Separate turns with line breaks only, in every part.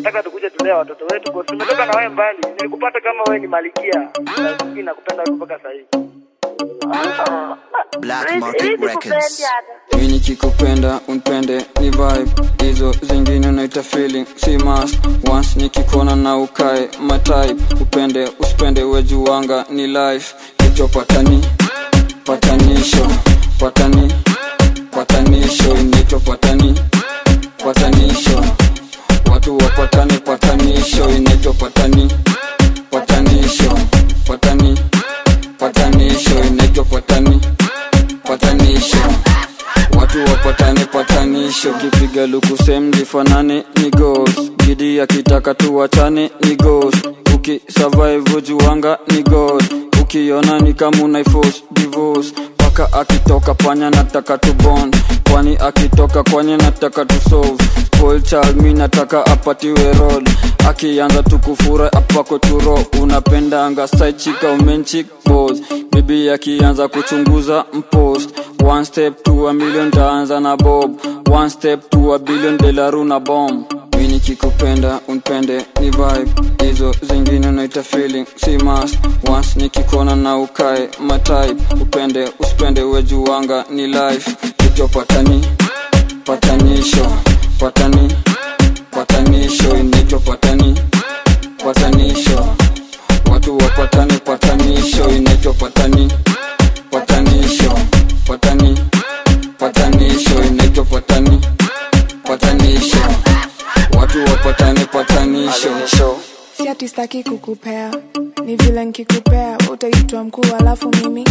nataka tukuje tulee watoto wetu kwa sababu tumetoka na wewe mbali. Nilikupata kama wewe ni malikia. Na mimi nakupenda wewe mpaka sasa hivi.
Black Market Records.
mi nikikupenda unpende ni vibe hizo zingine unaita feeling si must once nikikona na ukae matype upende usipende wejuwanga ni life kicho patani patanisho patani patanisho inaitwa patani patanisho watu wapatane patanisho inaitwa patani patanisho patani patanisho inaitwa patani patanisho watu wapatane patanisho kipiga luku sem zifanane ni gos gidi akitaka tuwachane ni gos ukisurvive juanga ni god ukiona ni kama unaifos divorce paka akitoka panya nataka tubon kwani akitoka kwanye nataka tusolve spoil child mi nataka apatiwe rod akianza tukufura apako turo unapendanga saichika umenchik bos bibi akianza kuchunguza mpost one step to a million taanza na bob one step to a billion delaru na bomb mi nikikupenda unpende ni vibe hizo zingine unaita feeling si must once nikikona na ukae matype upende usipende wejuwanga ni life kicho patani patanisho patani patanisho inaitwa patani patanisho watu wapatane patanisho inaitwa patani patanisho patani patanisho inaitwa patani patanisho watu wapatane patanisho
si ati staki kukupea ni vile nkikupea utaitwa mkuu alafu mimi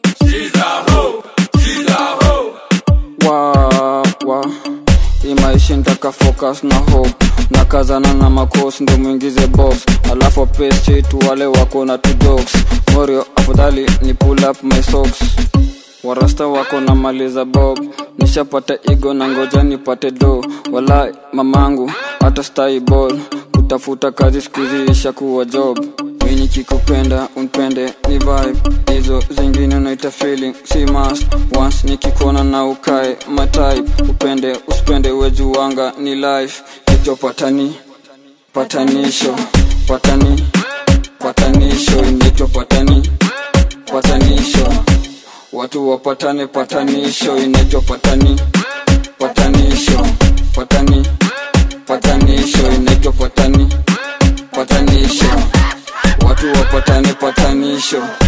wa wa imaishi ntaka focus na hope na kazana na makos ndo mwingize box alafu pesi tu wale wako na two dogs morio afadhali ni pull up my socks warasta wako na maliza bob nishapata igo na ngoja nipate do wala mamangu hata stai ball kutafuta kazi skuzi ishakuwa job mi nikikupenda unpende ni vibe hizo zingine unaita feeling si must once nikikona na ukae matype upende usipende wejuwanga ni life kicho patani patanisho patani patanisho inaitwa patani patanisho watu wapatane patanisho inaitwa patani patanisho patani patanisho inaitwa patani patanisho watu wapatane patanisho